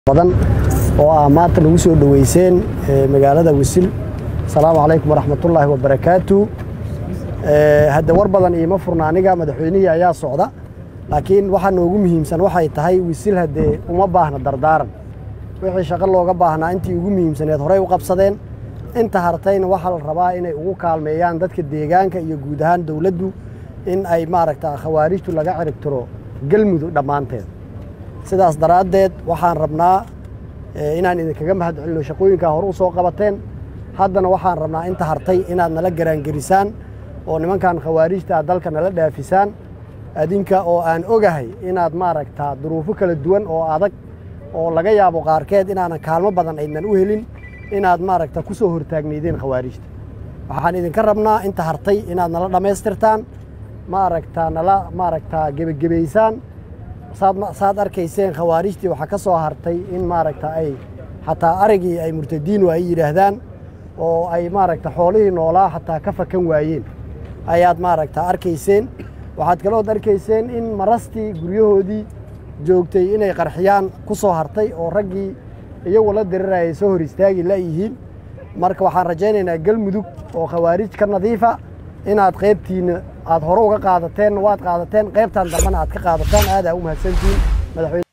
badan oo ah maanta nagu soo dhoweyseen magaalada wisil asalaamu calaykum waraxmatullaahi wabarakaatu hadde war badan iima furna aniga madaxweynihii ayaa socda laakiin waxaa noogu muhiimsan waxay tahay wisil haddee uma baahna dardaaran wixii shaqo looga baahnaa intii ugu muhiimsaneed horey u qabsadeen inta hartayna waxaa la rabaa inay ugu kaalmeeyaan dadka deegaanka iyo guud ahaan dowladdu in ay maaragta khawaarijtu laga ciribtiro galmudug dhammaanteed sidaas daraaddeed waxaan rabnaa inaan idinkaga mahad celino shaqooyinkaa hore u soo qabateen haddana waxaan rabnaa inta hartay inaad nala garaangerisaan oo nimankan khawaarijtaa dalka nala dhaafisaan adinka oo aan ogahay inaad maaragtaa duruufo kala duwan oo adag oo laga yaabo qaarkeed inaanan kaalmo badan aydnan u helin inaad maaragta ku soo hortaagnaydeen khawaarijta waxaan idinka rabnaa inta hartay inaad nala dhammaystirtaan maaragtaa nala maaragtaa gebagebaysaan saad arkayseen khawaarijtii waxaa ka soo hartay in maaragta ay xataa arigii ay murtadiinu ay yidhaahdaan oo ay maaragta xoolihii noolaa xataa ka fakan waayeen ayaad maaragta arkayseen waxaad kalood arkayseen in marastii guryahoodii joogtay inay qarxiyaan ku soo hartay oo raggii iyagu la dirirayay soo hor istaagi layihiin marka waxaan rajaynaynaa galmudug oo khawaarij ka nadiifa inaad qaybtiinna aad hore uga qaadateen waad qaadateen qaybtan dambena aad ka qaadataan aadaa u mahadsantihiin madaxweyne